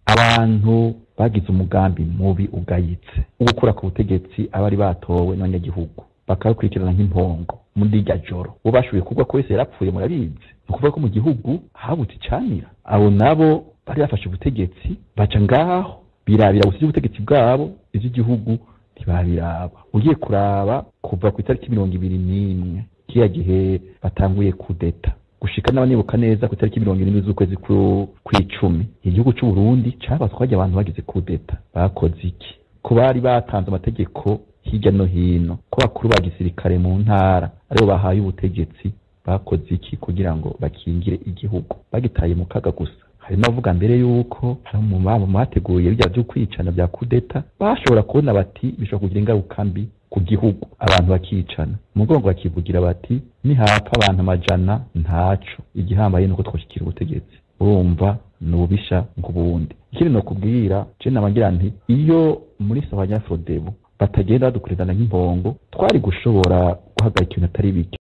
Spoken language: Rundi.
abantu bagize umugambi mubi ugayitse wo gukura ku butegetsi abari batowe n'abanyagihugu bakabakurikirana nk'impongo muri irya joro bo bashoboye kugwa ko wese yarapfuye murabizi ni ukuvuga ko mu gihugu habutse icanira abo nabo bari bafashe ubutegetsi baca ngaho birabira gusa iby'ubutegetsi bwabo iby'igihugu ntibabiraba ugiye kuraba kuva ku itariki mirongo ibiri n'imwe kiriya gihe batanguye kudeta gushika n'abanibuka neza ku itariki mirongo irindwi z'ukwezi kw'icumi igihugu c'u Burundi cabatwaje abantu bagize kudeta bakoze iki ko bari batanze amategeko hirya no hino ko bakuru ba gisirikare mu ntara aribo bahaye ubutegetsi bakoze iki kugira ngo bakingire igihugu bagitaye mu kaga gusa hari n'abavuga mbere yuko hari mu bateguye bijya byo kwicana bya kudeta bashobora kubona bati bishobora kugira ingaruka mbi ku gihugu abantu bakicana umugongo bakivugira bati nihapfa abantu amajana ntaco igihambaye nuko twoshikira ubutegetsi urumva ni ububisha nk'ubundi ikindi no kubwira je nabagira nti iyo muri sabanya frodebu batagenda badukurizana nk'impongo twari gushobora guhagarika ibintu atari bike